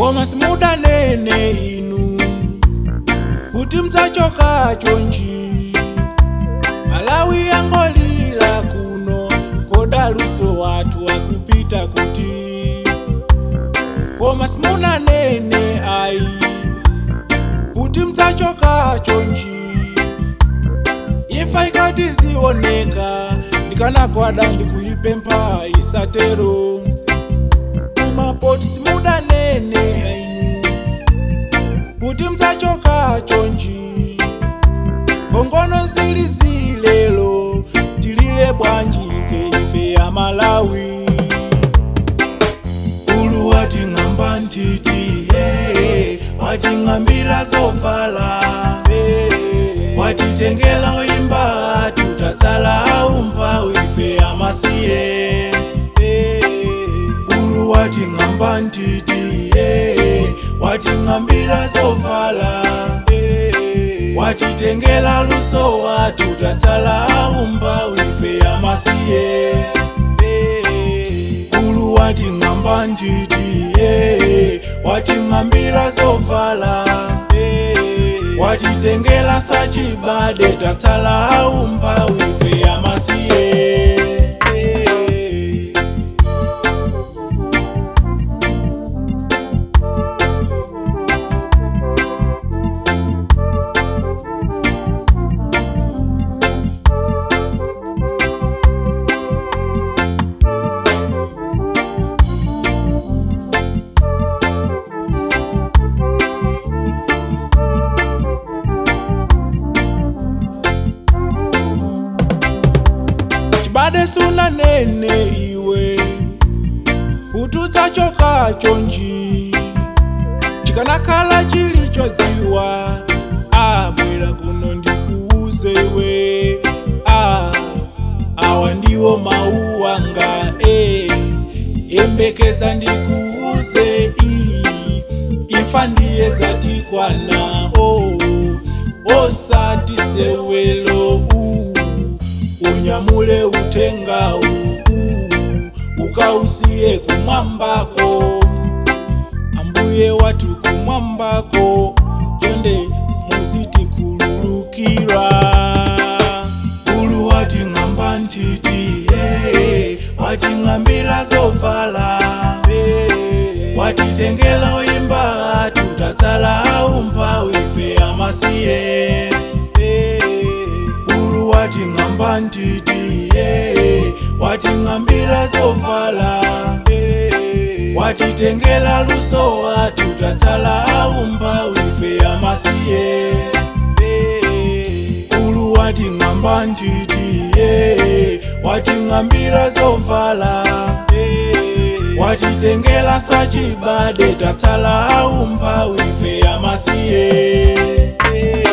koma simudanene inu kuti mudzachoka chonchi malawi yangolira kuno kodaluso wathu akupita kuti koma simunanene ayi kuti mudzachoka chonchi imfa ikati zioneka ndikanagwada ndikuipempha isatero kumapoti simudanene ainu kuti mudzachoka chonchi kongono zili zilelo tilile bwanji ife ife ya malawi ulu wating'amba ntiti hey, wating'ambira zovala hey, watitengela uimba tutatsala umpa ife amasiye hey, ulu wating'amba ntiti hey, wating'ambira zovala hey, watitengela luso watu tatsala umba ife amasiye hey, ulu wating'amba ntiti hey, wating'ambira zovala hey, watitengela sachibade tatsala umba ife amasiye hey. chibade sunanene iwe kuti udzachoka chonchi chikanakhala chili chodziwa abwera kuno ndikuuze iwe ah, awa ndiwo mawu anga e yembekeza ndikuuze i imfa ndiye zatikwana o osati sewelo u unyamule utenga u ukausiye kumwambako ambuye watu kumwambako twende muzitikhululukira ulu wating'amba ntiti hey, wating'ambira zovala hey, watitengela uimba tutatsala umpa ife amasiye hey, ulu wating'amba ntiti hey, wating'ambira zovala hey, watitengela luso watu tatsala umba ife amasiye hey, ulu wating'amba ntiti hey, wating'ambira zovala hey, watitengela swachibade tatsala umba ife amasiye hey.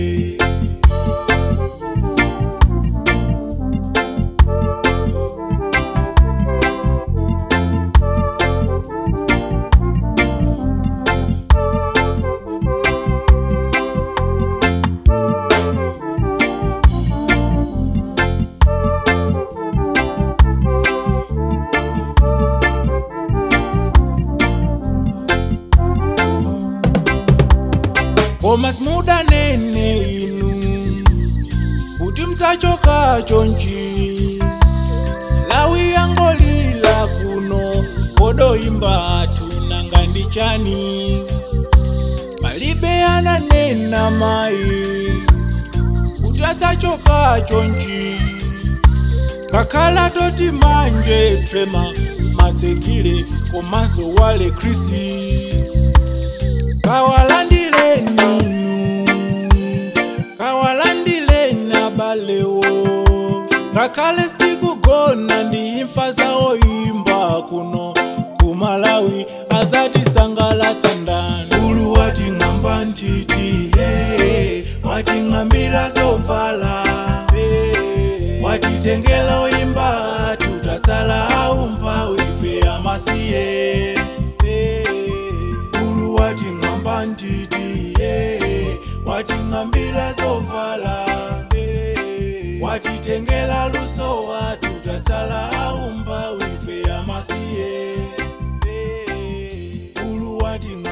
koma simudanene inu kuti mudzachoka chonchi lawi yangolila kuno kodoimba tunanga ndi chani palibe ananena mayi kuti adzachoka chonchi kakhala toti manje trema matsekile komanso wale krisi kawalandileni inu kawalandileni abalewo ngakhale sitikugona ndi imfa zawo imba kuno kumalawi azatisangalatsa ndani ulu wating'amba ntiti hey, wating'ambira zovala hey, watitengela uimba tutatsala umpa ife amasiye hey, ulu wating'amba ntiti hey, wating'ambira zovala hey, watitengela luso watu tatsala umba ife amasiye hey, ulu wating'amba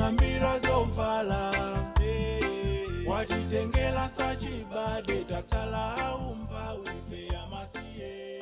wating'ambira zovala watitengela sachibade tatsala aumba wife yamasiye